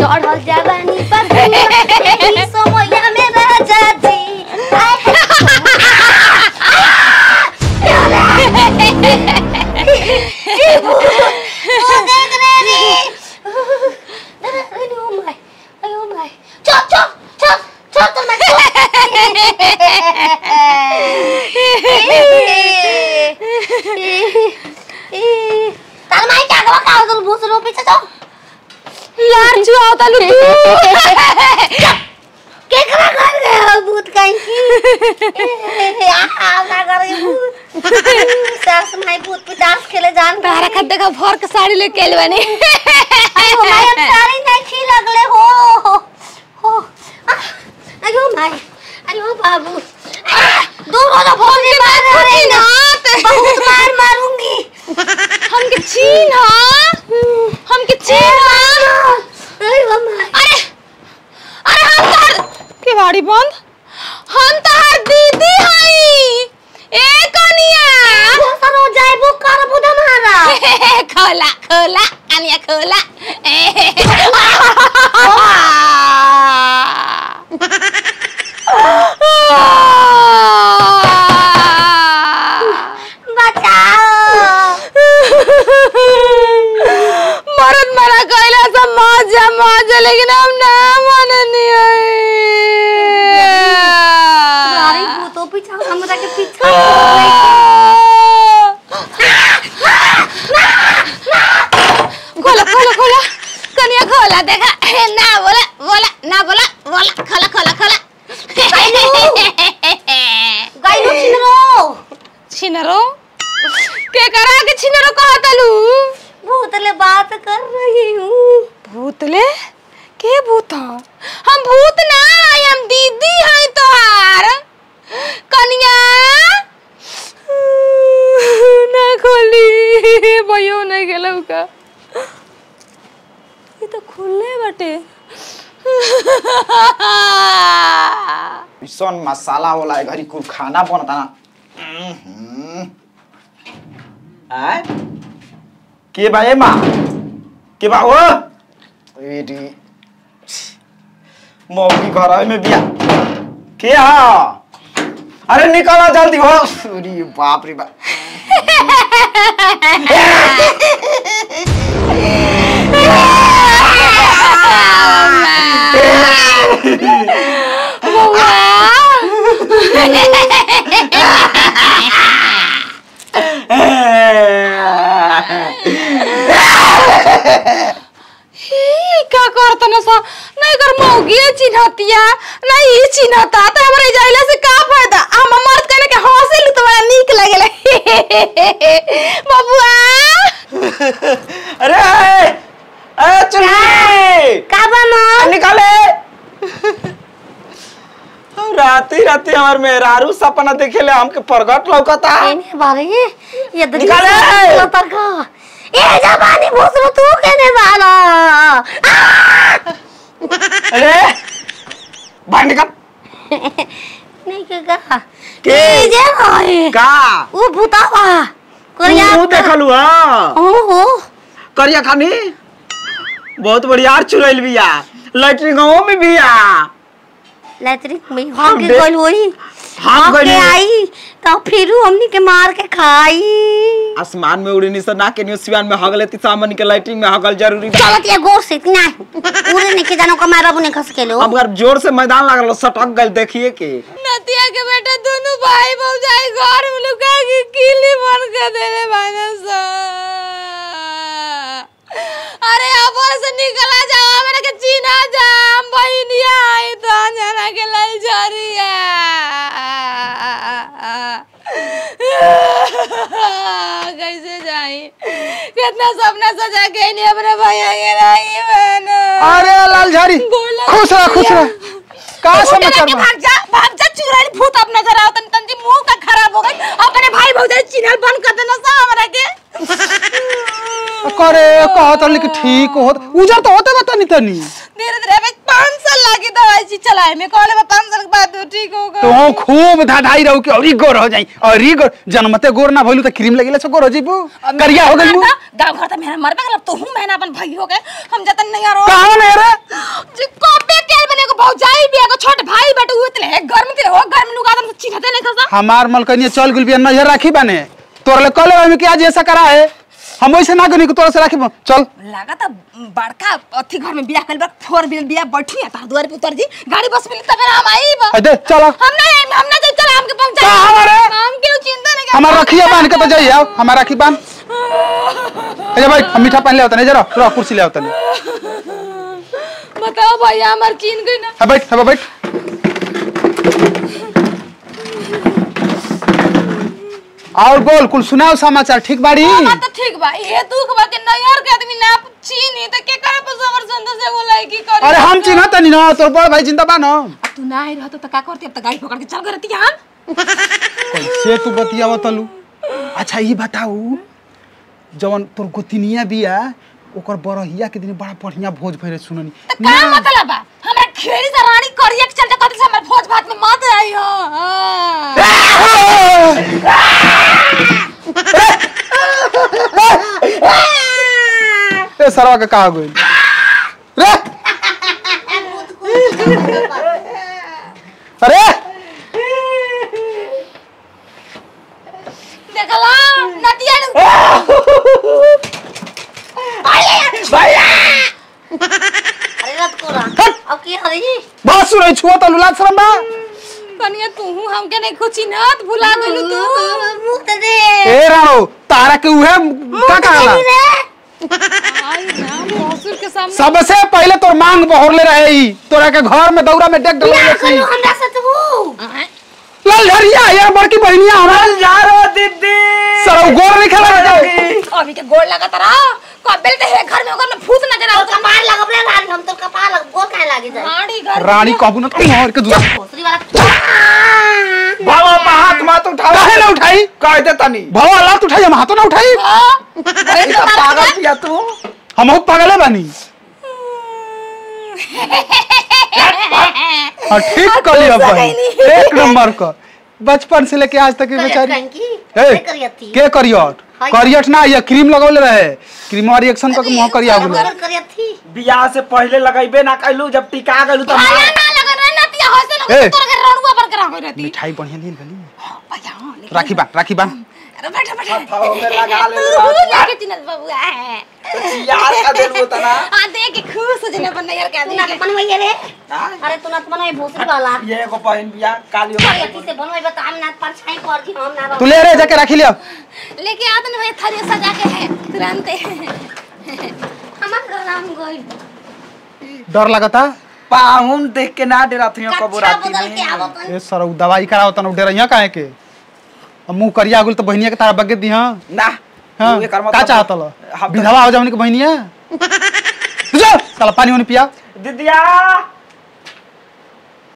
चढ़ल जवानी पर एही समया में राजा जी आए ओ देख रे रे अरे ओ माय अरे ओ माय चल चल चल चल चल मैं तार माई क्या करो का तुम भूस रो पीछे जाओ लार जुआओ तालू तू के करा कर गए हो भूत कहीं की आ ना कर गए भूत सास माई भूत पिटास खेले जान तारा खा देखा भर के साड़ी लेके आइल बानी अरे ओ माई अब सारी नहीं छी लगले हो हो आ, अरे ओ माई अरे ओ बाबू आ, दूर हो जा फोन से मार रहे ना बहुत मार मारूंगी हमके चीन हा हमके चीन हा अरे ओ माई अरे अरे हम तार के बाड़ी बंद हम तार दीदी हई ए कनिया सर हो जाए वो कर बुदा मारा खोला खोला कनिया खोला बचाओ मरद मरा कैला सब मजा मजा लेकिन हम ना मननी अरे भूतों पीछा हमरा के पीछा खोला खोला खोला कनिया खोला देखा ना बोला बोला ना बोला बोला खोला खोला खोला गाइनो छिनरो छिनरो के करा के छिनरो कहा तलू भूत ले बात कर रही हूँ भूतले के भूत ह? हम भूत ना हई हम दीदी हई तोहार कनिया ना खोली भयो नहीं गेलौ का ये तो खुले बाटे ऐसन मसाला वाला है घरी कुल खाना बनता ना हम्म। आय के बा ए माँ के बा हो एडी मौकी घर में बिया के हा अरे निकला जल्दी हो अरे बाप रे बाप ई, का करत न सा नहीं कर मौगी चिन्हतिया नहीं ई चिन्हता तो हमरे जाइला से का फायदा हम मर्द कहने के हंसे लू तो बड़ा नीक लगेला बबुआ अरे अरे चुन्नी का बनो निकाले हम राती राती हमार मेहरारू सपना देखेले हमके प्रगट लौकता एने बारे ये दरी निकाले। लतर का ए जवानी भूसरो तू केने वाला अरे बाहर निकल नहीं के का के? ए जे होए का ओ भूतावा कोरिया तू देखलू हां ओ हो करिया खानी बहुत बढ़िया चुरैल बिया लैट्रिन में बिया लैट्रिन में हम हम के दे- गइल होई हम हम के गइल। आई तो फिर हमनी के मार के खाई आसमान में उड़नी से ना के न्यूसियान में हगले ती सामने के लैट्रिन में हगल जरूरी बा चलत ये गोर से ना पूरे नहीं के जानो कमारा बुने खस के लो अब अगर जोर से मैदान लागल सटक गल देखिए के नतिया के बेटा दोनों भाई भौजाई घर में लुका के किली बन के देले बानस अरे अब से निकला जाओ मेरे के चीना जा हम बहनिया आई तो जना के लल जरिया कैसे जाई कितना सपना सजा के नहीं अपने भैया के रही मैंने अरे लाल झारी बोला खुश रह खुश रह का तू समाचार के बा भाग जा भाग जा चुड़ैल भूत अब नजर आओ तन तन मुंह का खराब हो गई अपने भाई भौजाई चिन्हल बंद कर देना सा हमरा के करे कहत लिख ठीक होत उजर तो होते बा तनी तनी धीरे धीरे में पाँच साल लगी दवाई ची चलाए में कहले में पाँच साल के बाद तू ठीक होगा तो खूब धाधाई रहू के औरी गोर हो जाई औरी गोर जन्मते गोर ना भइलू त क्रीम लगेला से गोर हो जीबू करिया हो गइलू गांव घर तो मेरा मर पे तू हूं मैंने अपन भाई हो गए हम जतन नहीं आ रहा कहां ने रे हमार मलकनिया चल गुल बिया नजर राखी बाने तोरले कले हम कि आज ऐसा करा है हम ऐसे ना कनी कि तोरा से राखी बा- चल लागत बड़का अथी घर में बियाह कइल बा फोर व्हीलर बियाह बैठी है तार दुआर पे उतर जी गाड़ी बस मिली तब हम आई बा ए दे चल हम नहीं आई हम ना जाई चल हमके पहुंचा का हमारे? हम क्यों चिंता नहीं हमार रखिया बांध के तो जाइए आओ हमार राखी बांध ए जा भाई हम मीठा पानी ले आवतने जरा रो कुर्सी ले आवतने बताओ भैया हमार चीन गई ना है बैठ है बैठ और बोल कुल सुनाओ समाचार ठीक बाड़ी हमार तो ठीक बा ये दुख बा के नैहर के आदमी ना चीनी तो के करे पर समर संतोष एगो लड़की करी अरे हम चिन्ह तनी ना तोर बड़ भाई जिंदा बा ना तू ना आई रहत तो का करती अब तो गाड़ी पकड़ के चल गई रहती हम कैसे तू बतियाव तलू अच्छा ये बताऊ जवन तोर गोतिनिया बिया ओकर बरहिया के दिन बड़ा बढ़िया भोज भइले सुननी तो का मतलब बा हमरा खेड़ी से रानी करिया के चलते कहते से हमर भोज भात में मत आई हो हाँ। ए सरवा के कहा गइल रे अरे देखला नदिया ने अरे रत को रहा अब की हरी बात सुनै छुआ तलू लाज शरम बा कनिया तू हमके नहीं कुछ चिन्हत भुला गइलू तू मुंह दे दे ए राणो तारा के उहे का कहला आई ना मौसुर के सामने सबसे पहले तोर मांग बहोरले रहे ई तोरा के घर में दौरा में डेक क्या डलले करू छी हमरा से तू लाल झरिया यार बड़की बहनिया हमार यारो दीदी सरौ गोर नहीं खेला बजाओ अभी के गोड़ लगा तरा कबेल ते है घर में ओकर में भूत नजर तो आवत कपार लगब रे रानी हम तो कपार लग गोर काहे लागे जाए रानी घर रानी कहबू ना तुम और के दूसरा भोसरी वाला बाबा पा हाथ मत उठाओ काहे ना उठाई कह दे तनी भवा लात उठाई हम हाथों ना उठाई ई तो पागल पिया तू हम बहुत पागल बानी हाँ ठीक कली अपन एक नंबर का बचपन से लेके आज तक की बेचारी कंकी ए, करियती के करियट हाय। करियट ना ये क्रीम लगौले रहे क्रीम रिएक्शन करके मुंह करिया बोले करियती बियाह से पहले लगैबे ना कैलू जब टिका गलू तो आया ना लगा रे नतिया हंसे ए। लगा तोर के रणुआ पर करा होई रहती मिठाई बढ़िया ली गली भैया हाँ, लेकिन- राखी बांध राखी बांध अरे बैठो बैठो हथाओ में लगा ले तू लेके चिनत बबुआ है यार का देबो तना हां देख के खुश हो जने अपन नैयर के तू आदमी ना के बनवाइए रे हाँ? अरे तू ना बनवाई भोसरी वाला ये एगो बहन बियाह काली करियती से बनवाई बता हम ना पर छाई कर दी हम ना तू ले रे जाके राखी लिया लेके आत ने भैया थाली सजा के है तुरंत हमार घर हम गइल डर लगता पाहुन देख के ना डरा थी कबो कच्छा राती बदल के में आवत ए सर उ दवाई कराओ तना डर यहाँ काहे के अब मुंह करिया गुल तो बहनिया के तारा बगे दी हां ना हां तू एकर का मतलब- चाहत लो हम तो- विधवा हो जावनी के बहनिया जा साला पानी वानी पिया दीदिया